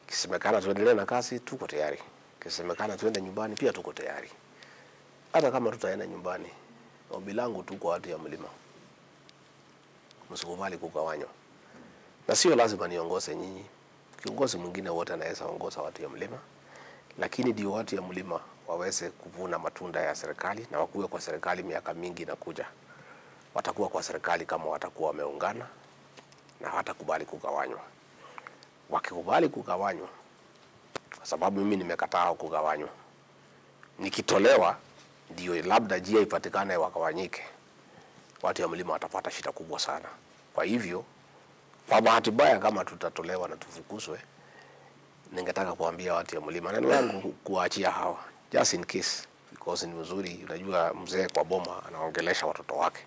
Kisemekana tuendelee na kazi, tuko tayari. Kisemekana tuende nyumbani, pia tuko tayari. Hata kama tutaenda nyumbani, ombi langu tu kwa watu ya mlima, msikubali kugawanywa, na sio lazima niongoze nyinyi. Kiongozi mwingine wote anaweza ongoza watu ya mlima, lakini ndio watu ya mlima waweze kuvuna matunda ya serikali na wakuwe kwa serikali miaka mingi inakuja. Watakuwa kwa serikali kama watakuwa wameungana na hawatakubali kugawanywa. Wakikubali kugawanywa, kwa sababu mimi nimekataa kugawanywa, nikitolewa ndio labda njia ipatikane wakawanyike, watu ya mlima watapata shida kubwa sana. Kwa hivyo, kwa bahati mbaya, kama tutatolewa na tufukuzwe, ningetaka kuambia watu ya mlima, neno langu kuwaachia hawa just in case, because ni mzuri. Unajua, mzee kwa boma anaongelesha watoto wake.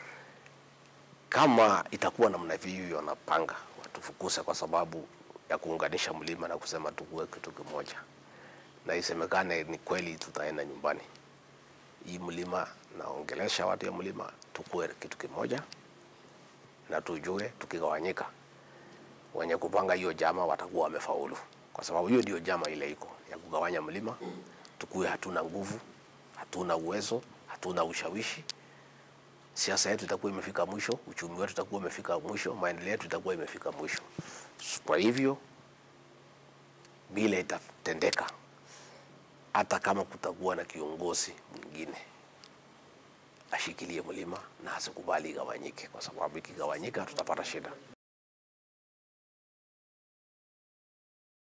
Kama itakuwa namna hivyo, wanapanga watufukuze kwa sababu ya kuunganisha mlima na kusema tukuwe kitu kimoja, na isemekane ni kweli, tutaenda nyumbani. Hii mlima naongelesha watu ya mlima, tukuwe kitu kimoja na tujue, tukigawanyika, wenye kupanga hiyo jama watakuwa wamefaulu, kwa sababu hiyo ndio jama ile iko ya kugawanya mlima. Tukuwe hatuna nguvu, hatuna uwezo, hatuna ushawishi siasa yetu itakuwa imefika mwisho, uchumi wetu utakuwa umefika mwisho, maendeleo yetu itakuwa imefika mwisho. Kwa hivyo bila itatendeka, hata kama kutakuwa na kiongozi mwingine ashikilie mlima na asikubali igawanyike, kwa sababu ikigawanyika tutapata shida.